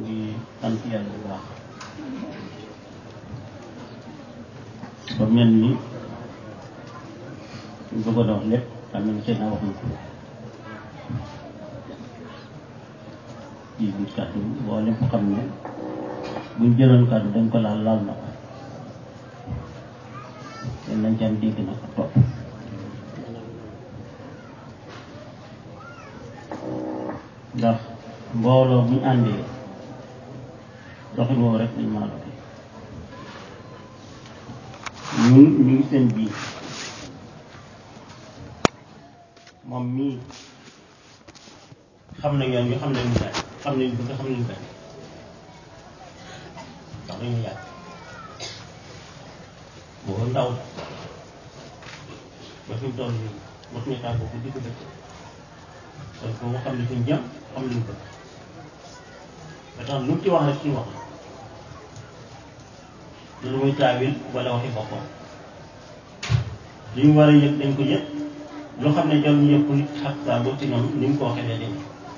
ngi sant yàlla bu baax ba mel ni ñu bëggoon a wax lépp xam ne seen a wax na ko ci biir kàddu boo lépp xam ne buñ jëloon kàddu dañ ko laal laal na ko ten nañ ci am dégg na ko topp ndax mbooloo bu ñu àndee doxin woowu rek dañ maa doxee ñun ñu ngi seen biir moom mii xam na yoon ñu xam nañu daal xam nañu bëgg xam nañu bañ ndax dañu yàgg boobu ndaw la ba fi mu toll nii mos ñu tàggoo ko digg dëkk kon kooku xam ne fi ñu jëm xam nañu bëgg ba tax lu mu ci wax rek suñu wax la lu muy taawil wala waxi boppam li ñu war a yëg dañ ko yëg loo xam ne jarul yëpp nit xat saa boo ci ñoom ni mu ko waxee day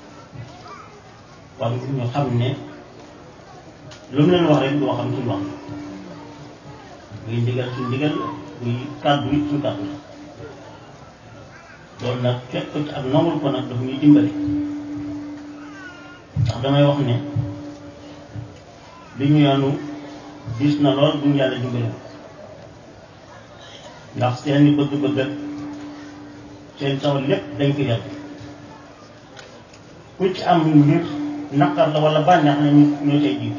kon ñu xam ne lu mu leen wax rek doo xam suñu wax buy ndigal suñu ndigal buy kàddu it suñu kàddu la loolu nag fekk ko ci ak nongul ko nag daf ñuy dimbali ndax damay wax ne li ñu yoonu gis na lool bu ñu yàlla dimbali ndax seeni bëgg-bëgg ak seen taw lépp dañ ko yàlla ku ci am mbir naqar la wala bànneex na ñu ñoo cay jiitu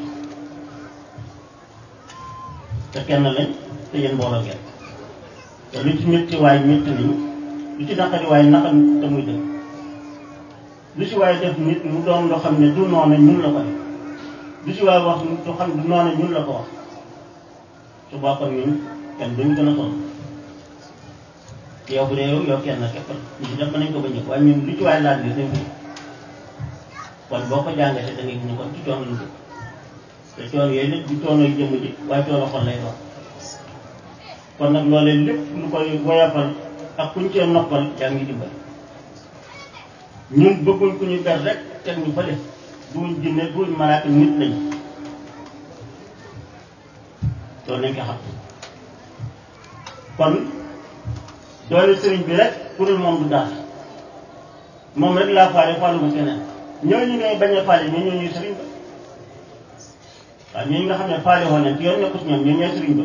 te kenn lañ te yéen mbooloo ngeen te lu ci métti waay métti nañu lu ci naqari waay naqar te muy dëgg lu ci waay def nit mu doon loo xam ne du noona ñun la ko def lu ci waay wax du xam du noona ñun la ko wax su boppam ñun kenn duñu gën a sonn yow bu dee yow yow kenn képp ñu ci def mën nañ ko ba ñëpp waaye ñun lu ci waay laaj bi dañ ko kon boo ko jàngatee da ngay gis ne kon ci coono lu dëkk te coono yooyu nag du coono yu jëmm ji waaye coono xol lay doon kon nag loolee lépp lu koy woyafal ak kuñ cee noppal yaa ngi dimbali ñun bëgguñ ku ñu ber rek teg ñu fële duñ jinne duñ malaaka nit lañ loolu nañ ko xam kon doole sëriñ bi rek pour moom du daal moom rek laa faale faalu ma keneen ñooñu ngay bañ a faale ñoo ñooñuy sëriñ ba waaw ñooñu nga xam ne faale woon nañ ci yoon nekku ci ñoom ñoo ñooy sëriñ ba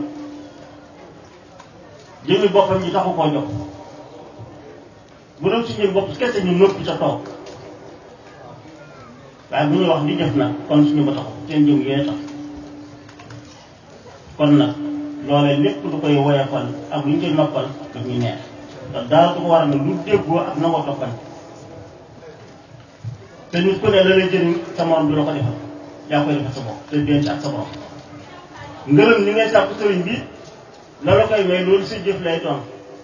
jëmmi boppam ji taxu koo jox bu doon si jëm bopp kese ñu noppi sa toog waaye bu ñuy wax di jëf nag kon suñu ba taxu seen jëm yee tax kon nag loolee lépp lu koy woyafal ak lu ñu koy noppal daf ñuy neex te daal du ko waral lu déggoo ak na ko toppal te nit ku ne la lay jëriñ sa morom du la ko defal yaa koy defal sa bopp te denc ak sa borom ngërëm li ngay sàpp sëriñ bi la la koy may loolu sa jëf lay doon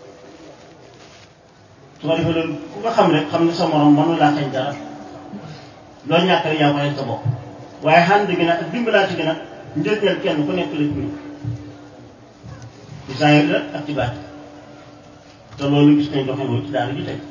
su ko defee loolu ku ko xam rek xam ne sa morom mënu laa xañ dara loo ñàkk rek yaa koy sa bopp waaye xànd gi nag ak dimbalaati gi nag njëriñal kenn ku nekk la ci ñun ci saayir la ak ci baat te loolu gis nañ doxee ci daal ji tey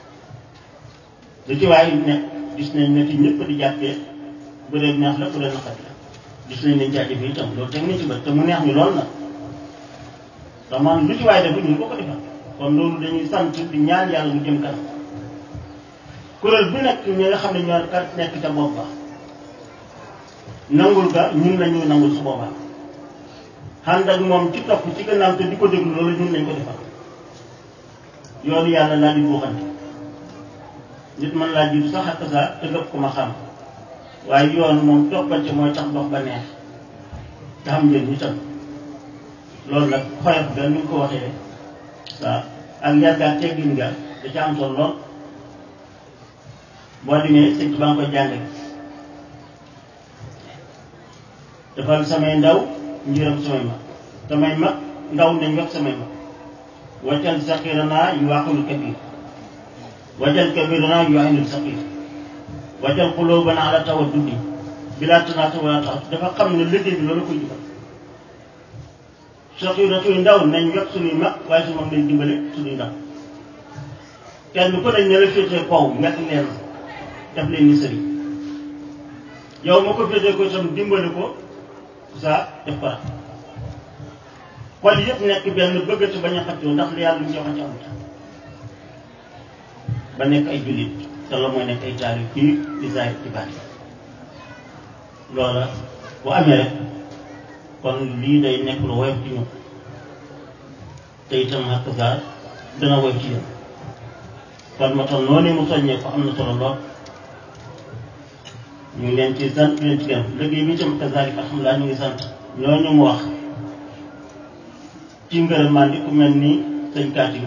lu ci waaye nekk gis nañ ne ci ñëpp di jàppee bu dee neex la bu dee naqari la gis nañ ne jaajëfe itam loolu teg nañ ci bët te mu neex ñu lool nag ndax man lu ci waaye def ñu ko ko defal kon loolu dañuy sant di ñaan yàlla mu jëm kanam kuréel bu nekk ñi nga xam ne ñoo kat nekk ca bopp ba nangul ga ñun lañuy nangul su boobaa ànd ak moom ci topp ci gannaaw te di ko déglu loolu ñun lañ ko defal yoonu yàlla laa di buuxante nit mën laa jiitu sax ak saa te gëpp ko ma xam waaye yoon moom toppante mooy tax dox ba neex te xam njëriñ itam loolu nag xoyof ga ni nga ko waxee waaw ak yàgg ak teggin ga da ca am solo lool boo demee sëñ ba nga koy jàngale defal samay ndaw njiram samay mag samay mag ndaw nañ wax samay mag waccal saqiranaa yu waaqulu kabir wajal kabiranaa yu aynul saqir wajal xulóobana ala tawaddudi bilaa tanaata wala taxat dafa xam ne liggéey bi loolu koy jubal saqira suy ndaw nañ yokk suñuy mag waaye su mag nañ dimbale suñuy ndaw kenn ku ne ñu la féetee kaw nekk leen def leen ni sëriñ yow ma ko féetee ko itam dimbali ko sa def ko raf xol yëpp nekk benn bëggati bañ a xaccoo ndax li yàlla lu ñu joxante amut ba nekk ay jullit te la mooy nekk ay taal yu kii di zaay ci baat loola bu amee rek kon lii day nekk lu woyof ci ñun te itam xakk saa dana woyof ci ñun kon moo tax noonu mu soññee ko am na solo lool ñu ngi leen ci sant leen ci gëm liggéey bi itam kazaalika alhamdulilah ñu ngi sant ñooñu mu wax ci ngërëmaan di ku mel ni sëñ Kaatim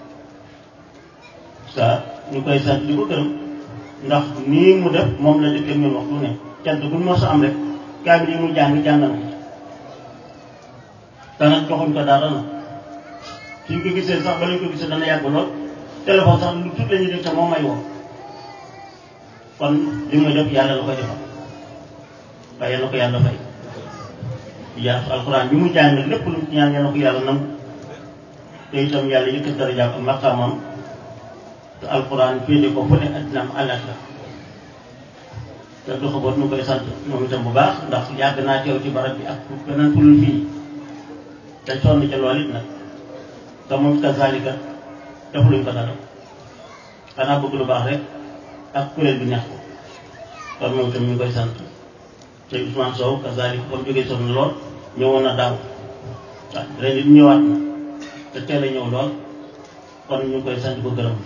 saa ñu koy sant di ko gërëm ndax nii mu def moom la dëkk ñun waxtu ne cant bu ñu mos a am rek kaamil yi mu jàng jàngal ko te nag joxuñ ko dara na suñ ko gisee sax ba lañ ko gisee dana yàgg lool téléphone sax lu tuut la ñuy def te moom may woo kon li muy def yàlla la koy defal waaye yàlla ko yàlla fay yaa alxuraan bi mu jàng lépp lu ci ñaan yàlla ko yàlla nangu te itam yàlla yëkkat darajaam ak maqaamam te alxuraan féete ko fële addinaam àllaaxira te du xaboot ñu koy sant moom itam bu baax ndax yàgg naa teew ci barab bi ak beneen fulul fii te sonn ca lool it nag te moom kazaalika defuluñ ko dara xanaa bëgg lu baax rek ak kuréel bi neex ko kon moom itam ñu ngi koy sant te Ousmane Sow kazaalika comme jógee sonn lool ñëwoon na daaw waaw ren it ñëwaat na te teel a ñëw lool kon ñu ngi koy sant ko gërëm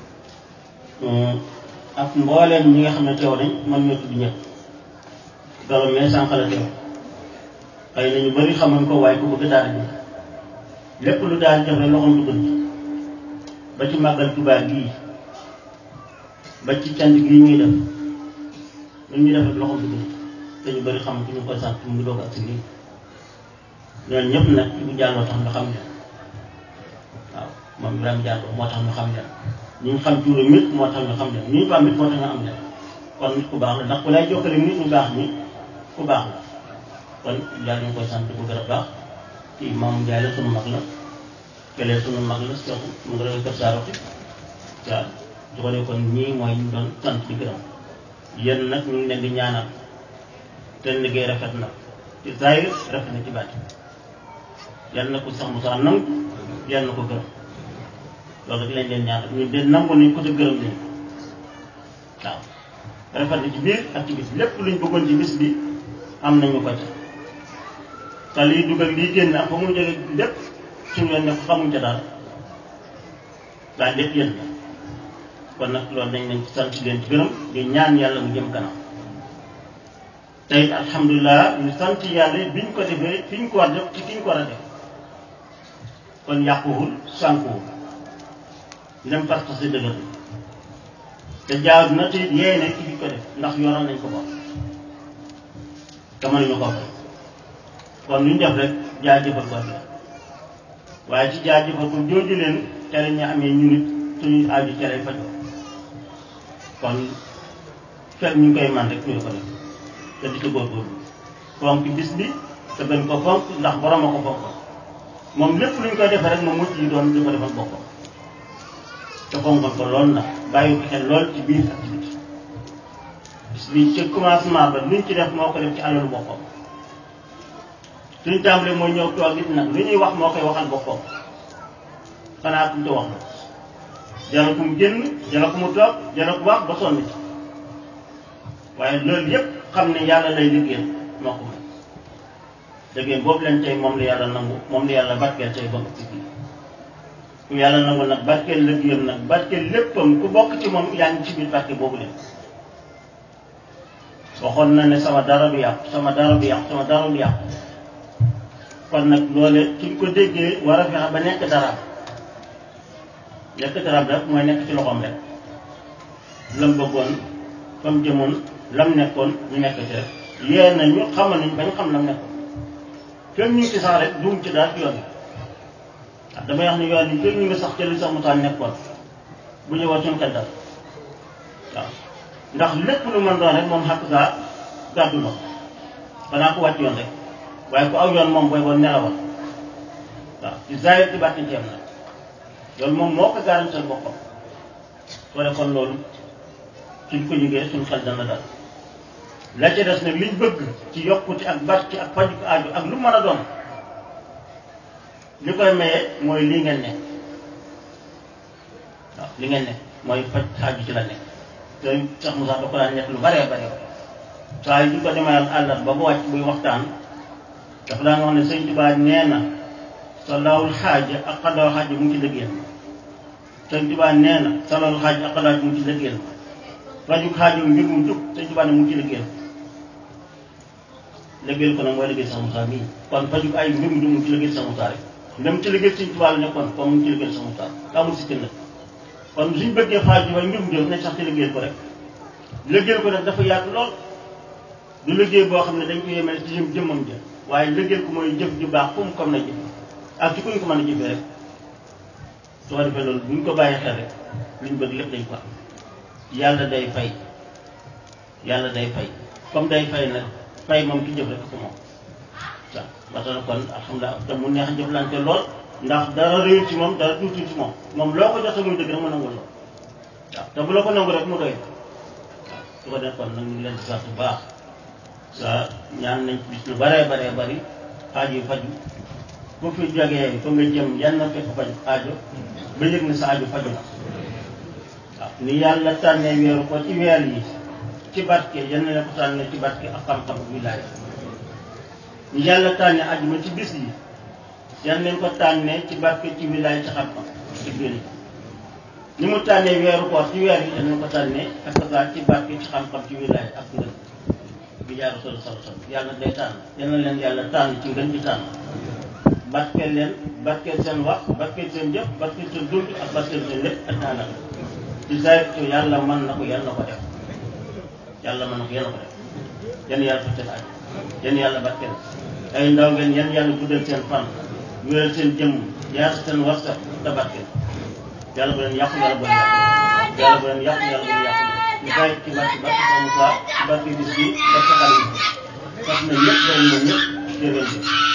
ak mbooleem ñi nga xam ne teew nañ man ñoo tudd ñëpp galo mais sànq la teew xëy na ñu bëri xamuñ ko waaye ku bëgg daal bi lépp lu daal def rek loxoom dugg na ba ci màggal Tuubaa gii ba ci cant gii ñuy def lu ñuy def rek loxoom dugg na te ñu bëri xam ñu koy sant mu ngi doog ak si lii ñooñu ñëpp nag ci bu jàlloo tax nga xam leen waaw moom Ibrahima Diallo moo tax ñu xam leen ñu xam tuuram nit moo tax nga xam leen ñu ko am nit moo tax nga am leen kon nit ku baax la ndax ku lay jokkale nit ñu baax ñi ku baax la kon yàlla ñu koy sant bu gën a baax kii moom Ndiaye la sunu mag la kelee sunu mag la so mu ngi rek kër saaroti waaw su ko dee kon ñii mooy ñu doon sant di gërëm yéen nag ñu ngi leen di ñaanal seen liggéey rafet na ci zahir rafet na ci baati yàlla na ko sax Moussa nangu yàlla na ko gërëm loolu rek lañ leen ñaanal ñu de nangu nañ ko te gërëm nañ waaw rafet na ci biir ak ci bis lépp luñ bëggoon ci bis bi am nañu ko ca te liy dugal liy génn ak fa mu jóge lépp suñu yoon ne ko xamuñ ca dara daal lépp yéen la kon nag loolu dañ leen ci sant leen ci gërëm di ñaan yàlla mu jëm kanam tey alhamdulilah ñu sant yàlla biñ ko defee fi ñu ko war def ci fi ñu ko war a def kon yàquwul sànkuwul ndem parce que dëgër te jaar na te yee ne ci fi ko def ndax yoral nañ ko bopp te mënuñu ko fay kon lu ñu def rek jaajëfal ko la waaye ci jaajëfal ko jooju leen tere ñu amee ñu nit suñu aaju cere fajoo kon fekk ñu ngi koy man rek ñu ko def te di ci góorgóorlu fonk bis bi te gën ko fonk ndax borom a ko fonk moom lépp lu ñu koy defee rek moom mucc yi doon di ko defal boppam te fonkoon ko lool nag bàyyi ko xel lool ci biir ak ci biti bis bi ci commencement ba luñ ci def moo ko def ci alalu boppam suñ tàmbalee mooy ñëw toog it nag lu ñuy wax moo koy waxal boppam xanaa kuñ te wax la jara ku mu génn jara ku mu toog jara ku wax ba sonn ci waaye loolu yépp xam ne yàlla lay liggéeyal moo ko may liggéey boobu leen tey moom la yàlla nangu moom la yàlla barkeel tey ba ci kii ku yàlla nangu nag barkeel liggéeyam nag barkeel léppam ku bokk ci moom yaa ngi ci biir barke boobu leen waxoon na ne sama dara du yàqu sama dara du yàqu sama dara du yàqu kon nag loole suñ ko déggee war a fexe ba nekk daraam nekk daraam rek mooy nekk ci loxoom rek lam bëggoon fa mu jëmoon lam nekkoon ñu nekk ci rek yee nañu xamal nañu bañ xam lam nekkoon fekk ñu ngi ci sax rek duum ci daal ci yoon bi waaw damay wax ne yoon yi fekk ñu ngi sax ci li sax mutaan nekkoon bu ñëwaat suñu xel dal waaw ndax lépp lu mën doon rek moom xàq saa gàddu na xanaa ko wàcc yoon rek waaye ku aw yoon moom booy boo nelawal waaw ci zaahir ci bàtti ci am na loolu moom moo ko garantal boppam soo def kon loolu suñ ko jógee suñ xel dana dal la ca des nag liñ bëgg ci yokkute ak barke ak faju ko aaju ak lu mën a doon li koy maye mooy lii ngeen ne waaw li ngeen ne mooy faj xaaju ci la nekk te Cheikh Moussa da ko daan nekk lu baree bare saa yi ñu ko demayal àllat ba bu wàcc buy waxtaan dafa daan wax ne sëñ Tuubaa nee na sa lawul xaaja ak xaddaw xaaja mu ngi ci liggéeyal sëñ Tuubaa nee na sa lawul xaaja ak xaddaw mu ngi ci liggéeyal faju xaajo mbir mu jub sëñ Tuubaa ne mu ngi ci liggéeyal liggéeyal ko nag mooy liggéey Cheikh Moussa mii kon faju ay mbir mu jub mu ngi ci liggéeyal Cheikh Moussa rek ndem ci liggéey sëñ Tuubaa la nekkoon comme mu ngi ci liggéeyal Cheikh Moussa amul si nag kon suñ bëggee xaaju waaye mbir mu jub nañ sax ci liggéeyal ko rek liggéeyal ko nag dafa yaatu lool du liggéey boo xam ne dañ ko yemale ci jëm jëmmam ja waaye liggéeyal ko mooy jëf ju baax fu mu comme na jëf ak ci kuñ ko mën a jëfee rek soo defee loolu buñ ko bàyyi xel rek liñ bëgg lépp dañ ko am yàlla day fay yàlla day fay comme day fay nag fay moom ki jëf rek ko moom waaw ba tax na kon alhamdulilah te mu neex jëflante lool ndax dara réyul ci moom dara tuuti ci moom moom loo ko jox muy dëgg rek mu nangul lool waaw te bu la ko nangu rek mu doy waaw su ko def kon nag ñu ngi leen di sant bu baax sa ñaan nañ bis lu baree baree bari aajo yu faju bu fi jógee fa nga jëm yan na fekk faju aajo ba yëg ne sa aajo faju na waaw ni yàlla tànnee weeru ko ci weer yi ci barke yan na ko tànnee ci barke ak xam-xam wilaaya ni yàlla tànnee ajuma ci bis yi yan nañ ko tànnee ci barke ci wilaaya ci xam-xam ci biir ni mu tànnee weeru koor ci weer yi yan nañ ko tànnee ak ci barke ci xam-xam ci wilaaya ak ngën bi jaar sol sol sol yàlla day tànn yal na leen yàlla tànn ci ngën ci tànn barkeel leen barkeel seen wax barkeel seen jëf barkeel seen dund ak barkeel seen lépp ak daanaka ci saa yàlla mën na ko yàlla na ko def yàlla mën na ko yàlla ko def yan yàlla fa seen aju yan yàlla barkeel ay ndaw ngeen yan yàlla guddal seen fan wéral seen jëmm yaatu seen wasa te barkeel yàlla bu leen yàqu yàlla bu leen yàqu yàlla bu leen yàqu yàlla bu leen yàqu ñu bàyyi ci barke barke Moussa ci barke bis bi barke xale yi fas na ñëpp doon na ñëpp jërëjëf